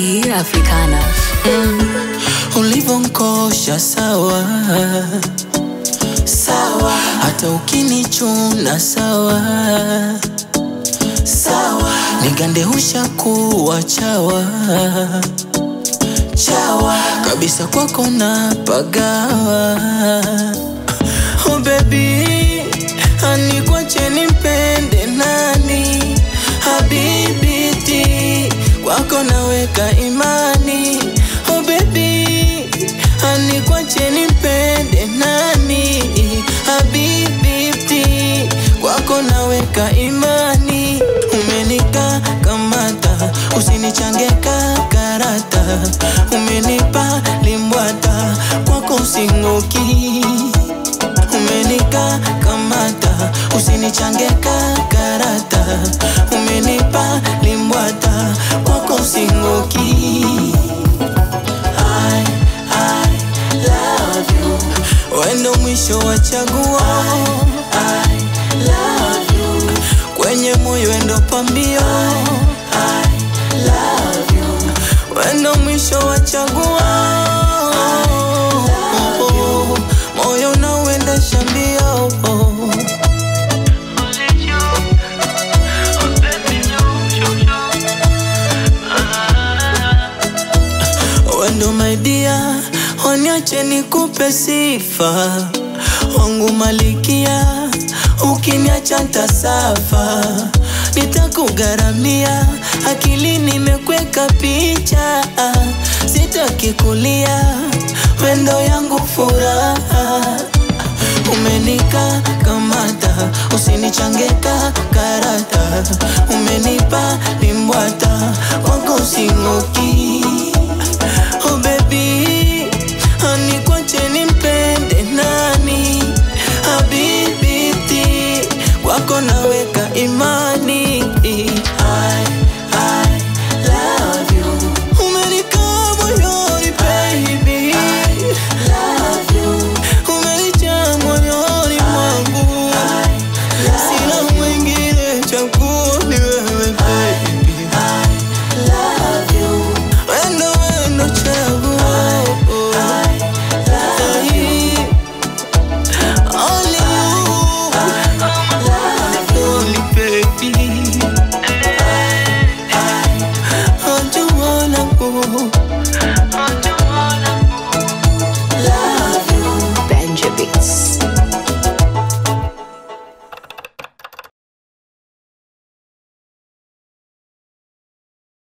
Swahili Africana. ulivonkosha sawa sawa, hata ukinichuna sawa sawa, nigande ushakuwa chawa chawa kabisa, kwako na pagawa. Oh baby, ani kwache nimpende nani? Habibiti, kwako naweka imani. Oh baby, ani kwache nimpende nani? Habibiti, kwako naweka imani. Umenika kamata, usinichange kakarata. Umenipa limbwata, kwako using'oki umenika kamata, usinichange kakarata. Umenipa limbwata, kwako using'oki. I, I love you, wendo mwisho wa chaguo. I, I love you, kwenye moyo wendo pambio. I love you, wendo mwisho wa chaguo. Moyo unauendesha mbio. Wendo my dear, waniache nikupe sifa wangu malikia, ukiniacha ntasafa, nitakugharamia, akili nimekweka picha, sitaki kulia, wendo yangu furaha umenika kamata, usinichange karata, umenipa limbwata, kwako using'oki. Oh baby, ani kwache nimpende nani?